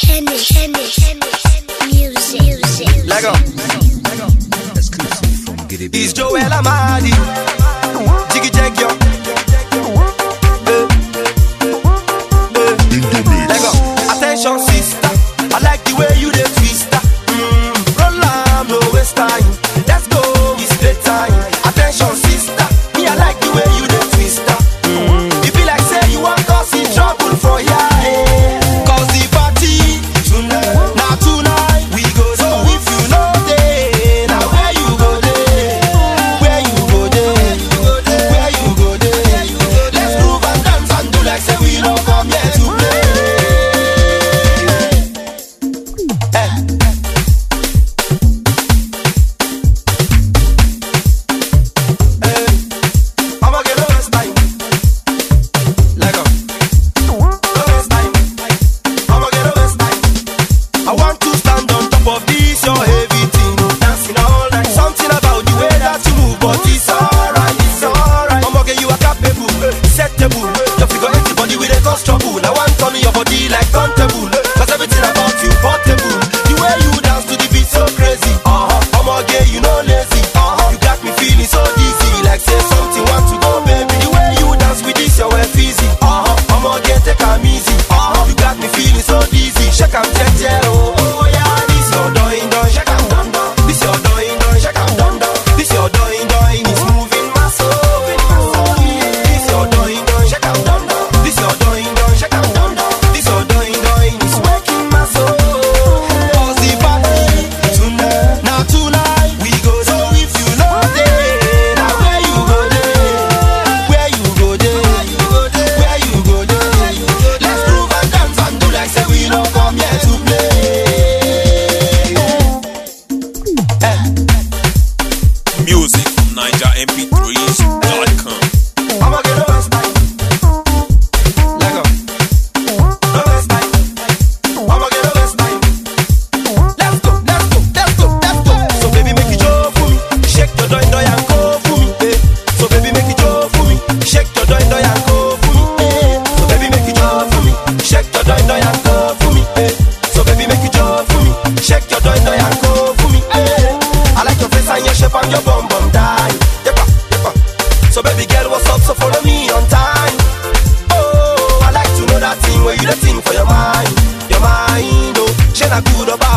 Henny, Henny, Henny, music, music. Lego. Exclusive from Giddy It's Joel Amadi. Jiggy Jack, yo. Eh. Eh. Lego. Attention, sister. I like the way you dey twist. ah. Mm. Roll am, no waste time. Let's go, it's playtime. Attention, sister. Me, I like the way you dey twist. ah. Mm. It be like say you want cause in trouble for here. eh. Cause the party tonight, now tonight we go. So if you know day, now where you go day, where you go day, where you go day. Let's groove and dance and do like say we don't come here to play. Eh. Eh. I'ma get no waste time. Let go. No waste time. I'ma get no waste time. I want to stand on top of this your heavy thing, dancing all night. Something about the way that you move, but it's alright, it's alright. I'ma get you a capable, settable. Your figure eight body with a cause trouble. I want turn your body like turntable, cause everything about you portable. The way you dance to the beat so crazy. Uh huh. I'ma get you no lazy. Uh huh. You got me feeling so dizzy, like say something want to go, baby. The way you dance with this your way easy. Uh huh. I'ma get take 'em easy. Uh huh. You got me feeling so dizzy. Shake 'em, jeje, oh oh yeah. This your doing, doing, shake 'em, dun dun. This your doing, doing, shake 'em, dun dun. This your doing, doing, it's moving my soul. This your doing, doing, shake 'em, dun dun. This your doing, doing, shake 'em, dun dun. This your doing, doing, it's waking my soul. Cause the party tonight, now tonight we go. So if you know day, now where you go day, where you go day, where you go day. Let's groove and dance and do like say we don't come here to play. Eh. Music from NigerMP3s.com. I'ma get no waste time. Let go. No waste time. I'ma get no waste time. Let's go, let's go, let's go, let's go. So baby make it joy for me, shake your doy doy and go for me. Eh. So baby make it joy for me, shake your doy doy and go for me. Eh. So baby make it joy for me, shake your doy doy and go for me. Eh. So baby make it joy for me, shake your doy doy and go for me. Eh. I like your face and your shape and your bum bum die. Yepa, yepa. So baby girl, what's up? So follow me on time. Oh, I like to know that thing where you the thing for your mind, your mind. Oh, she not good or bad.